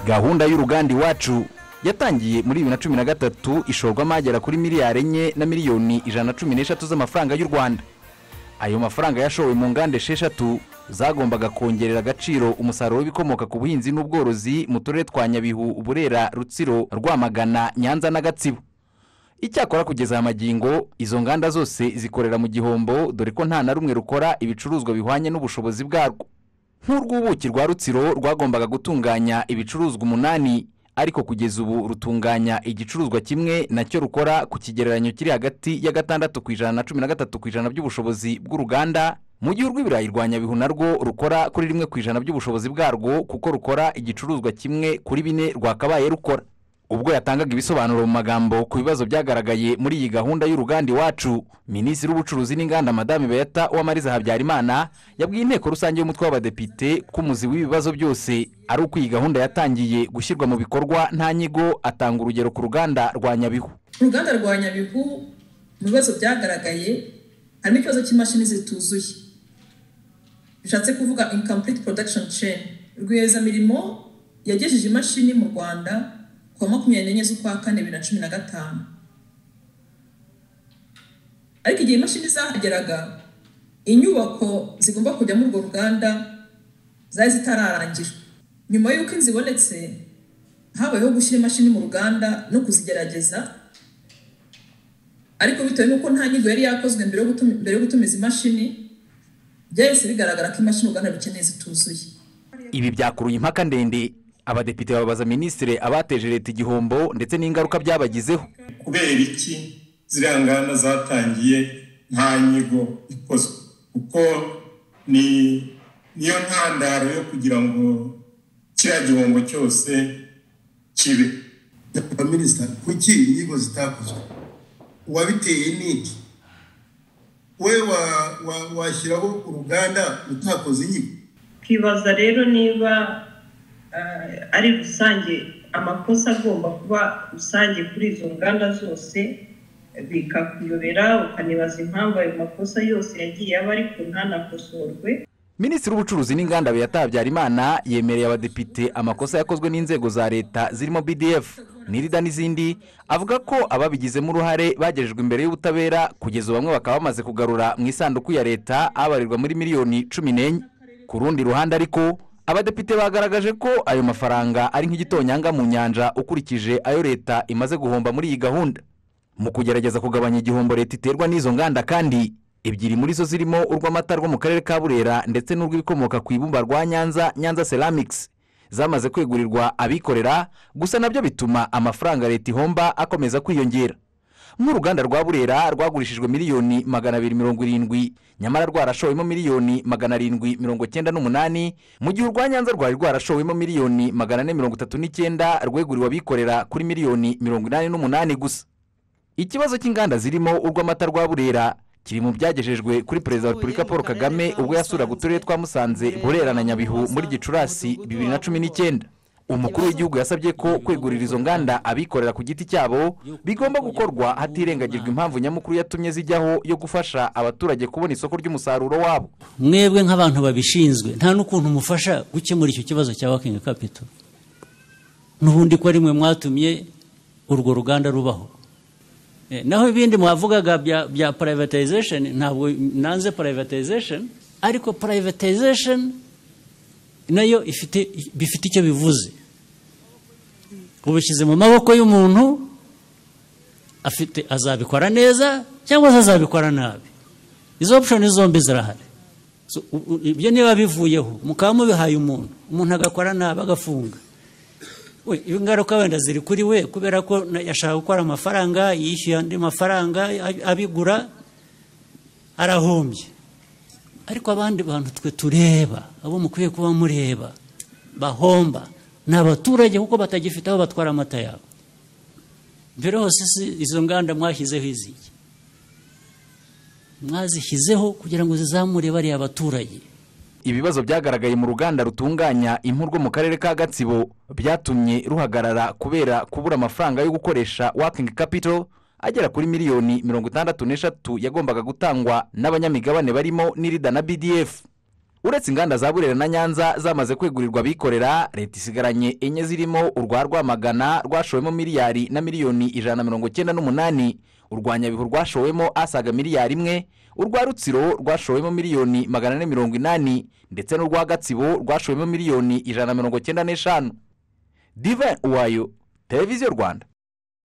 gahunda y'uruganda iwacu yatangiye muri bibiri na cumi na gatatu ishorwamo agera kuri miliyari enye na miliyoni ijana na cumi n'eshatu z'amafaranga y'u rwanda ayo mafaranga yashowe mu nganda esheshatu zagombaga kongerera agaciro umusaruro w'ibikomoka ku buhinzi n'ubworozi mu turere twa nyabihu burera rutsiro rwamagana nyanza na gatsibo icyakora kugeza aya magingo izo nganda zose zikorera mu gihombo dore ko nta na rumwe rukora ibicuruzwa bihwanye n'ubushobozi bwarwo nk'urw'ubuki rwa rutsiro rwagombaga gutunganya ibicuruzwa umunani ariko kugeza ubu rutunganya igicuruzwa kimwe nacyo rukora ku kigereranyo kiri hagati ya gatandatu ku ijana na cumi na gatatu ku ijana by'ubushobozi bw'uruganda mu gihe urw'ibirayi rwa nyabihu narwo rukora kuri rimwe ku ijana by'ubushobozi bwarwo kuko rukora igicuruzwa kimwe kuri bine rwakabaye rukora ubwo yatangaga ibisobanuro mu magambo ku bibazo byagaragaye muri iyi gahunda y'uruganda iwacu minisitiri w'ubucuruzi n'inganda madame beta uwamariza habyarimana yabwiye inteko rusange y'umutwe w'abadepite ko umuzi w'ibibazo byose ari uko iyi gahunda yatangiye gushyirwa mu bikorwa nta nyigo atanga urugero ku ruganda rwa nyabihu uruganda rwa nyabihu mu bibazo byagaragaye harimo ikibazo cy'imashini zituzuye bishatse kuvuga incomplete production chain rwiyemezamirimo yagejeje imashini mu rwanda kuwa makumyabiri n'enye z'ukwa kane bibiri na cumi na gatanu ariko igihe imashini zahageraga inyubako zigomba kujya muri urwo ruganda zari zitararangira nyuma y'uko inzu ibonetse habayeho gushyira imashini mu ruganda no kuzigerageza ariko bitewe n'uko nta nyigo yari yakozwe mbere yo gutumiza imashini byahise bigaragara ko imashini uruganda rukeneye zituzuye ibi byakuruye impaka ndende abadepite babaza minisitiri abateje leta igihombo ndetse n'ingaruka byabagizeho kubera iki ziriya nganda zatangiye nta nyigo ikozwe kuko ni niyo ntandaro yo kugira ngo kiriya gihombo cyose kibe minisita kuki inyigo zitakozwe uwabiteye n'iki we washyiraho uruganda utakoze inyigo twibaza rero niba ari rusange amakosa agomba kuba rusange kuri izo nganda zose bikakuyobera ukanibaza impamvu ayo makosa yose yagiye aba ariko ntanakosorwe minisitiri w'ubucuruzi n'inganda biyatabyara imana yemereye abadepite amakosa yakozwe n'inzego za leta zirimo bdf nirida n'izindi avuga ko ababigizemo uruhare bagejejwe imbere y'ubutabera kugeza bamwe bakaba bamaze kugarura mu isanduku ya leta abarirwa muri miliyoni cumi n'enye ku rundi ruhande ariko abadepite bagaragaje ko ayo mafaranga ari nk'igitonyanga mu nyanja ukurikije ayo leta imaze guhomba muri iyi gahunda mu kugerageza kugabanya igihombo leta iterwa n'izo nganda kandi ebyiri muri zo zirimo urw'amata rwo mu karere ka burera ndetse n'urw'ibikomoka ku ibumba rwa nyanza nyanza ceramics zamaze kwegurirwa abikorera gusa nabyo bituma amafaranga leta ihomba akomeza kwiyongera nk'uruganda rwa burera rwagurishijwe miliyoni magana abiri mirongo irindwi nyamara rwarashowemo miliyoni magana arindwi mirongo cyenda n'umunani mu gihe urwa nyanza rwari rwarashowemo miliyoni magana ane mirongo itatu n'icyenda rweguriwe abikorera kuri miliyoni mirongo inani n'umunani gusa ikibazo cy'inganda zirimo urw'amata rwa burera kiri mu byagejejwe kuri perezida wa repubulika paul kagame ubwo yasuraga uturere twa musanze burera na nyabihu muri gicurasi bibiri na cumi n'icyenda umukuru w'igihugu yasabye ko kwegurira izo nganda abikorera ku giti cyabo bigomba gukorwa hatirengagijwe impamvu nyamukuru yatumye zijyaho yo gufasha abaturage kubona isoko ry'umusaruro wabo mwebwe nk'abantu babishinzwe nta n'ukuntu mufasha gukemura icyo kibazo cya wakingi kapito n'ubundi ko ari mwe mwatumye urwo ruganda rubaho naho ibindi mwavugaga bya purayivatayizesheni ntabwo nanze purayivatayizesheni ariko purayivatayizesheni nayo bifite icyo bivuze ubishyize mu maboko y'umuntu afite azabikora neza cyangwa se azabikora nabi izo opushoni zombi zirahari ibyo niba bivuyeho mukaba mubihaye umuntu umuntu agakora nabi agafunga ingaruka wenda ziri kuri we kubera ko yashaka gukora amafaranga yishyuye andi mafaranga abigura arahombye ariko abandi bantu twe tureba abo mukwiye kuba mureba bahomba ni abaturage kuko batagifite aho batwara amata yabo mbere hose izo nganda mwashyizeho iziki mwazishyizeho kugira ngo zizamure bariya baturage ibibazo byagaragaye mu ruganda rutunganya impu rwo mu karere ka gatsibo byatumye ruhagarara kubera kubura amafaranga yo gukoresha wakingi kapito agera kuri miliyoni mirongo itandatu n'eshatu yagombaga gutangwa n'abanyamigabane barimo n'irida na bdf uretse inganda za burera na nyanza zamaze kwegurirwa abikorera leta isigaranye enye zirimo urwa rwamagana rwashowemo miliyari na miliyoni ijana na mirongo icyenda n'umunani urwa nyabihu rwashowemo asaga miliyari imwe urwa rutsiro rwashowemo miliyoni magana ane mirongo inani ndetse n'urwa gatsibo rwashowemo miliyoni ijana na mirongo icyenda n'eshanu dive uwayo televiziyo rwanda